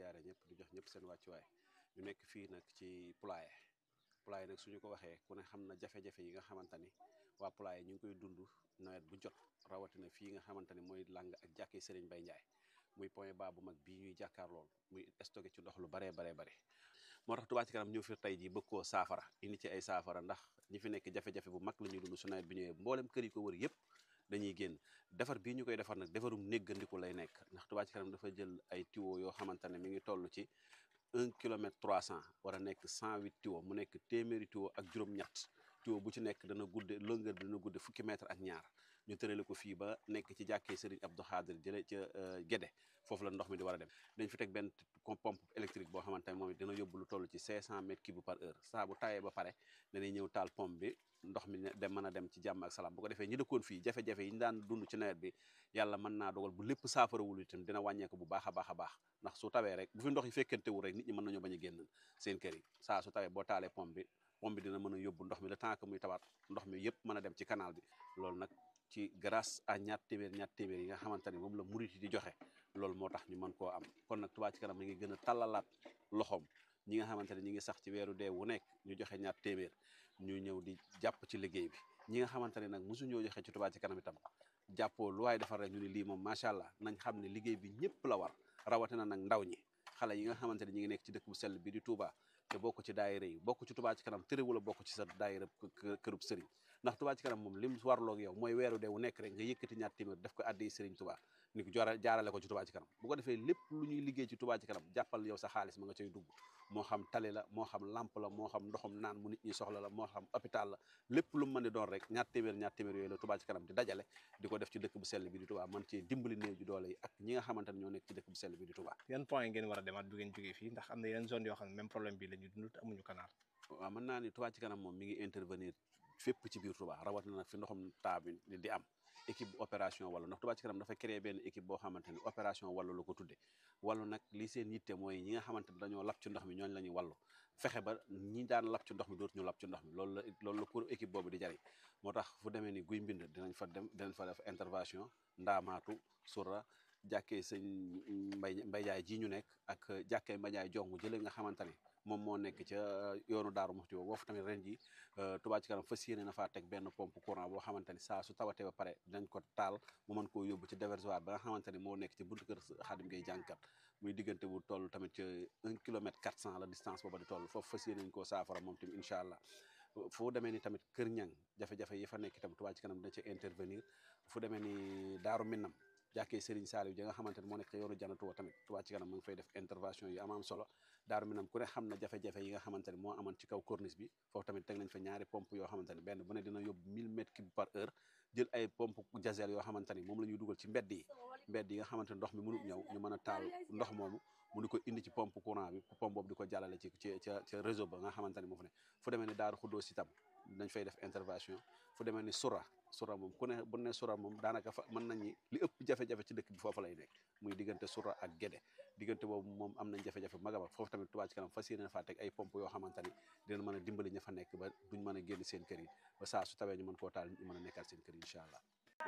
ziare ñëpp di jox ñëpp seen wàccuwaay ñu nekk fii nag ci Poulailler Poulailler nag suñu ko waxee ku ne xam na jafe-jafe yi nga xamante ni waa Poulailler ñu ngi koy dund nawet bu jot rawatina fii nga xamante ni mooy làng ak jàkkee Serigne Bay Ndiaye muy point bas bu mag bii ñuy jàkkaar lool muy stocké ci ndox lu baree baree bare moo tax Touba ci kanam ñëw fi tey jii bëgg koo saafara indi ci ay saafara ndax ñi fi nekk jafe-jafe bu mag la ñuy dund su nawet bi ñëwee mboolem kër yi ko wër yëpp dañuy génn defar bii ñu koy defar nag defarum néggandiku lay nekk ndax Touba ci kanam dafa jël ay tuyaux yoo xamante ne mi ngi toll ci un kilomètre trois cent war a nekk cent huit tuyaux mu nekk téeméeri tuyaux ak juróom-ñett tuyau bu ci nekk dana gudde longueur bi dana gudde fukki mètre ak ñaar ñu tërale ko fii ba nekk ci jàkkee Serigne Abdou Khadir jële ca Gédé foofu la ndox mi di war a dem dañ fi teg benn pompe électrique boo xamante ne moom it dina yóbbu lu toll ci 500 mètres cube par heure saa bu tawee ba pare dañuy ñëw taal pompe bi ndox mi dem mën a dem ci jàmm ak salaam bu ko defee ñi dëkkoon fii jafe-jafe yi ñu daan dund ci nawet bi yàlla mën naa dogal bu lépp saafarawul itam dina wàññeeku bu baax a baax a baax ndax su tawee rek bu fi ndox yi fekkantewul rek nit ñi mën nañoo bañ a génn seen kër yi saa su tawee boo taalee pompe bi pompe bi dina mën a yóbbu ndox mi le temps que muy tawaat ndox mi yëpp mën a dem ci canal bi loolu nag ci grâce à ñaar téeméer ñaar téeméer yi nga xamante ni moom la murit yi di joxe loolu moo tax ñu mën koo am kon nag Touba ci kanam mi ngi gën a tàllalaat loxoom ñi nga xamante ne ñi ngi sax ci weeru dee wu nekk ñu joxe ñaar téeméer ñu ñëw di jàpp ci liggéey bi ñi nga xamante ne nag mosu ñoo joxe ci Touba ci kanam itam jàppoo lu waaye defar rek ñu ne lii moom macha allah nañ xam ne liggéey bi ñëpp la war rawatina nag ndaw ñi xale yi nga xamante ne ñi ngi nekk ci dëkk bu sell bi di Touba te bokk ci daayira yi bokk ci Touba ci kanam tëréwula bokk ci sa daayira kërub sëriñ ndax Touba ci kanam moom lim warloog yow mooy weeru dee wu nekk rek nga yëkkati ñaar téeméer def ko addi sëriñ Touba ni ko jaarale ko ci Touba ci kanam bu ko defee lépp lu ñuy liggéey ci Touba ci kanam jàppal yow sa xaalis ma nga cay dugg moo xam tali la moo xam lamp la moo xam ndoxum naan mu nit ñi soxla la moo xam hôpital la lépp lu mu mën di doon rek ñaar téeméer ñaar téeméer yooyu la Touba ci kanam di dajale di ko def ci dëkk bu sell bi di Touba mën cee dimbali néew ji doole yi ak ñi nga xamante ne ñoo nekk ci dëkk bu sell bi di Touba yan point ngeen war a demaat bu ngeen jógee fii ndax am na yeneen zone yoo xam ne même problème bi la ñu dund te amuñu canal waaw mën naa ni Touba ci kanam moom mi ngi intervenir fépp ci biir Touba rawat na nag fi ndoxam taa bi di am équipe opération wàllu ndax Touba ci kanam dafa créé benn équipe boo xamante ni opération wàllu la ko tudde wàllu nag li seen yitte mooy ñi nga xamante ni dañoo lap ci ndox mi ñooñ la ñuy wàllu fexe ba ñi daan lap ci ndox mi dootu ñu lap ci ndox mi loolu la loolu la pour équipe boobu di jariñ moo tax fu demee ni guy mbind dinañ fa dem dinañ fa def intervention ndaamaatu sura jàkkee sëñ mbay mbay jaay ji ñu nekk ak jàkkee mbay jaay jongu jële nga xamante ni moom moo nekk ca yoonu daaru muxti boobu foofu tamit ren ji Touba ci kanam fas yéene na faa teg benn pompe courant boo xamante ni saa su tawatee ba pare dinañ ko taal mu mën koo yóbbu ci déversoir ba nga xamante ni moo nekk ci buntu kër xaadim ngay jànkat muy diggante bu toll tamit ci un kilomètre quatre cent la distance booba di toll foofu fas yéene nañ koo saafara moom tamit incha allah fu demee ni tamit kër ñang jafe-jafe yi fa nekk itam Touba ci kanam dina ci intervenir fu demee ni daaru minnam jàkkee Serigne Saliou ji nga xamante ne moo nekk ca yoonu janatu wa tamit Touba ci kanam mu ngi fay def intervention yu am am solo daaru minam ku ne xam na jafe-jafe yi nga xamante ne moo amoon ci kaw corniche bi foofu tamit teg nañ fa ñaari pompe yoo xamante ne benn bu ne dina yóbbu 1000 mètres cube par heure jël ay pompe jazel yoo xamante ni moom la ñuy dugal ci mbedd yi mbedd yi nga xamante ne ndox mi mënut ñëw ñu mën a taal ndox moomu mu di ko indi ci pompe courant bi pompe boobu di ko jàllale ci ci ca ca réseau ba nga xamante ni moo fa ne fu demee ni daaru xuddoo si tam dañ fay def intervention fu demee ni sura sura moom ku ne bu ne sura moom daanaka fa mën nañ ni li ëpp jafe-jafe ci dëkk bi foofu lay nekk muy diggante sura ak gédé diggante boobu moom am nañ jafe-jafe mag a mag foofu tamit Touba ci kanam fas yéene faa teg ay pompe yoo xamante ni dina mën a dimbali ña fa nekk ba duñ mën a génn seen kër yi ba saa su tawee ñu mën koo taal ñu mën a nekkaat seen kër yi incha allah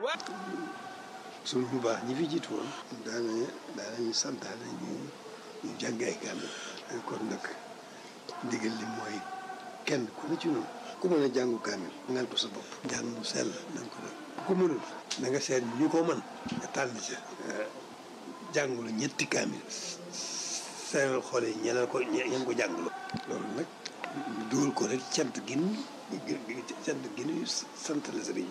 suñu bu baax ñi fi jiitu woon daana daanañu santaane ñu ñu jàng ay kaamil kon nag ndigal li mooy kenn ku ne ci noonu ku mën a jàngu kaamil ngal ko sa bopp njàng mu sell nañ ko def ku mënul na nga seet ñu ko mën nga tànn ca jàngulu ñetti kaamil seeral xoole ñeneen ko ñeen ko jàngulu loolu nag ñu dugal ko rek cant gin cant gin sant la sëriñ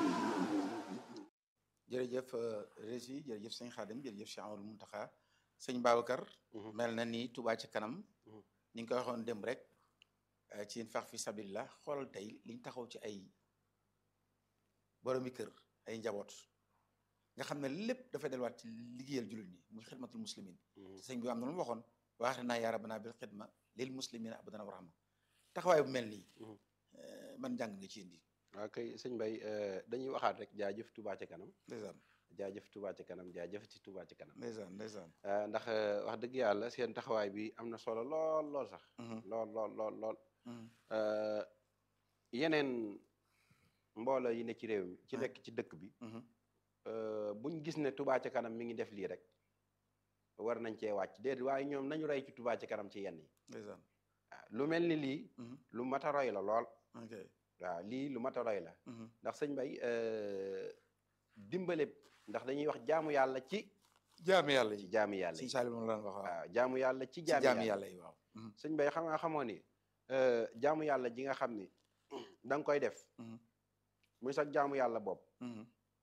bi jërëjëf Rési jërëjëf sëñ Xaadim jërëjëf Cheikh Amadou Muntaxa sëñ Babacar mel na ni Touba ci kanam ni nga ko waxoon dem rek ci fax fi sabilillah xoolal tey liñ taxaw ci ay boromi kër ay njaboot nga xam ne lépp dafay delluwaat ci liggéeyal jullit ñi muy xidmatul muslimin sëñ bi am na lu mu waxoon waaxte naa yaa rabbana bil xidma lil muslimina abadan wa rahma taxawaay bu mel nii man jàng nga ci indi waaw kay sëñ Bay dañuy waxaat rek jaajëf Touba ci kanam ndeysaan jaajëf Touba ci kanam jaajëf ci Touba ci kanam ndeysaan ndeysaan ndax wax dëgg yàlla seen taxawaay bi am na solo lool lool sax lool lool lool lool yeneen mbooloo yi ne ci réew mi ci nekk ci dëkk bi buñ gis ne Touba ci kanam mi ngi def lii rek war nañ cee wàcc déedéet waaye ñoom nañu roy ci Touba ci kanam ci yenn yi ndeysaan waaw lu mel ni lii Mhm. lu mat a roy la lool ok waaw lii lu mat a roy la Mhm. ndax sëñ Bay euh, dimbale ndax dañuy wax jaamu yàlla ci jaami yàlla ci yi jaamu yàlla sëñ yi Saaliw moom la daan wax waaw waaw jaamu yàlla ci ci jaamu jaami yàlla yàlla yi waaw Mhm. sëñ Bay xam nga xamoo ni euh, jaamu yàlla ji nga xam ni da nga koy def Mhm. muy sax jaamu yàlla bopp Mhm.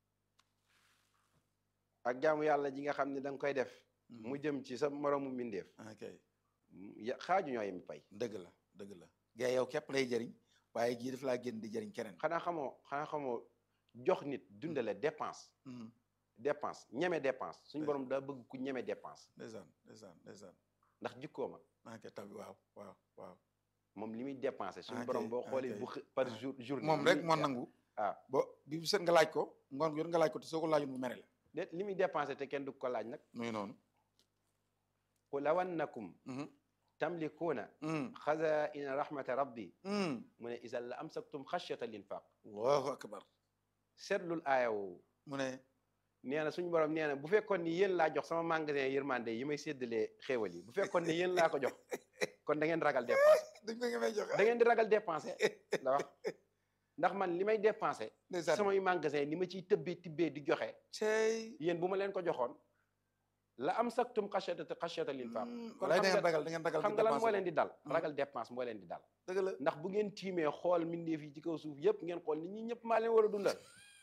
ak jaamu yàlla ji nga xam ni da nga koy def Mhm. mu jëm ci sa moromu mbindeef ok ya- xaaju ñoo yem pay dëgg la dëgg la gaa yow képp lay jëriñ waaye jii daf laa génn di jëriñ keneen xanaa xamoo xanaa xamoo jox nit dundale dépense Mhm. dépense ñeme dépense suñu Ouais. borom daa bëgg ku ñeme dépense ndeysaan ndeysaan ndeysaan ndax jikkooma ok tabi waaw waaw waaw moom li muy dépensé suñu Ok, borom boo xoolee ok. bu xë- par jour journée moom li rek muy- moo nangu ah bo bi bu set nga laaj ko ngoon gu jot nga laaj ko te soo ko laajoon mu mere la déet li muy dépensé te kenn du ko laaj nag muy noonu qul law annakum Mhm. tamlikuuna Mhm. xazaina rahmata rabbi Mhm. mu ne isan la amsaktum xashyata linfaq allahu akbar seetlul aaya woowu mu ne nee na suñu borom nee na bu fekkoon ni yéen laa jox sama magasin yërmande yi may séddalee xéewal yi bu fekkoon ni yéen laa ko jox kon da ngeen ragal dépensé dañ ko ngi may joxe da ngeen di ragal dépensé la wax ndax man li may dépensé ndeysaan samay magasin ni ma ciy tëbbee tibbee di joxe cey yéen bu ma leen ko joxoon la am saktum xashyata xashyata linfaq kon walaay da xam ngeen nga ragal da ngeen ragal xam nga lan moo leen di dal Mm. ragal dépense moo leen di dal dëgg la ndax bu ngeen tiimee xool mbindeef yi ci kaw suuf yëpp ngeen xool nit ñi ñëpp maa leen war a dundal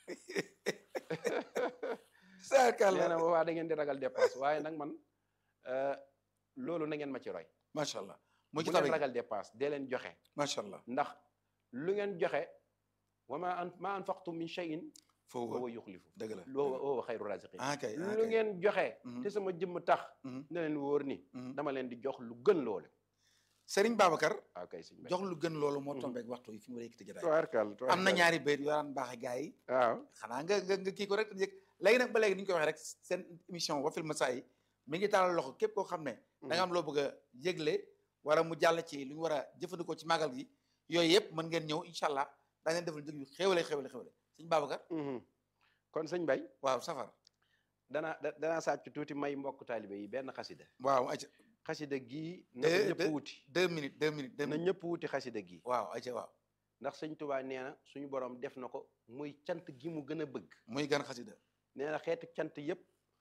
saakal nee na la boobaa da ngeen di ragal dépense waaye nag man euh, loolu na ngeen ma ci roy macha allah muy bu ci leen tabi ragal dépense dee leen joxe macha allah ndax lu ngeen joxe wa ma an ma anfaqtum min shay'in fa foofu huwa yuxlifu dëgg la wa huwa xayru raziqin ah kay ah lu kay. ngeen joxe Mhm. te sama jëmm tax Mhm. na leen wóor ni Mhm. dama leen di jox lu gën loolu Serigne Babacar waaw kay sëñ Bay jox lu gën loolu moo Mhm. tombeek waxtu yi fi mu war a yëkkati jotaay tubaarkal am na ñaari bayt yoo daan baaxe gars yi waaw xanaa nga nga nga kii ko rek te yëg léegi nag ba léegi ni ñu koy waxee rek seen émission Wafil Masaa'i mi ngi taalal loxo képp koo xam ne da nga am loo bëgg a yëgle wala mu jàll ci lu ñu war a jëfandikoo ci màggal gi yooyu yëpp mën ngeen ñëw incha allah daa ngeen defal njëg yu xéwale xéwale xéwale sëñ Babacar Mhm. kon sëñ Bay waaw safar danaa da- danaa sàcc tuuti may mbokk taalibe yi benn xasida waaw ayca xasida gii na ko Eh, ñëpp de- wuti deux minutes deux minutes deux na minutes ñëpp wuti xasida gii waaw ayca waaw ndax sëñ Tuubaa nee na suñu borom def na ko muy cant gi mu gën a bëgg muy gan xasida nee na xeetu cant yëpp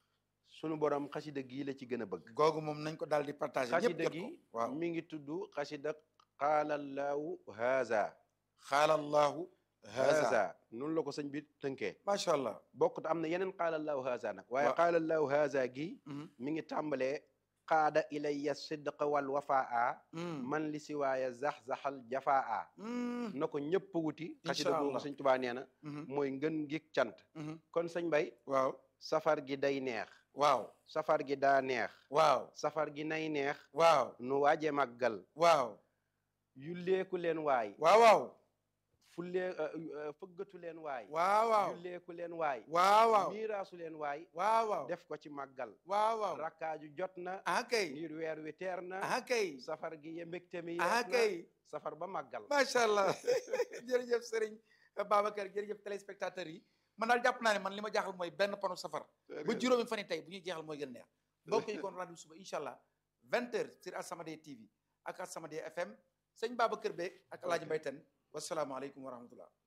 suñu borom xasida gii la ci gën a bëgg googu moom nañ ko daal di partagé ñëpp xasida jot ko gi waaw mi ngi tudd xasida qaalallahu haza xaalallahu haza haza noonu la ko sëñ bi tënkee macha allah bokkut am na yeneen qaalallahu haza nag waaye Waaw. qaalallahu haza gi Mhm. mi ngi tàmbalee qaada ilayya sidqa wal wafaa Mm. man li siwaaya zax-zaxal jafaa Mm. na ko ñëpp wuti xasida Incha googu allah. sëñ Tuubaa nee na Mhm. mooy ngën gi cant Mhm. kon sëñ Bay waaw safar gi day neex waaw safar gi daa neex waaw safar gi nay neex waaw nu waaje màggal waaw yulleeku leen waay waaw waaw fullee fëggatu leen waay waaw waaw yulleeku leen waay waaw waaw miiraasu leen waay waaw waaw def ko ci màggal waaw waaw rakkaaju jot na ah kay ngir weer wi teer na ah kay safar gi ye mbégte mi ah yees na kay safar ba màggal macha allah jërëjëf Serigne Babacar jërëjëf téléspectateurs yi man daal jàpp naa ne man li ma jaaxal mooy benn panu safar ba juróomi fan yi tey bu ñuy jeexal mooy gën neex mbokk yi kon rendez-vous suba incha allah vingt heures sur As-Samadiyya TV ak As-Samadiyya FM sëñ Babacar Be ak El Hadj Mbaye Tène wasalaamualeykum wa rahmatullah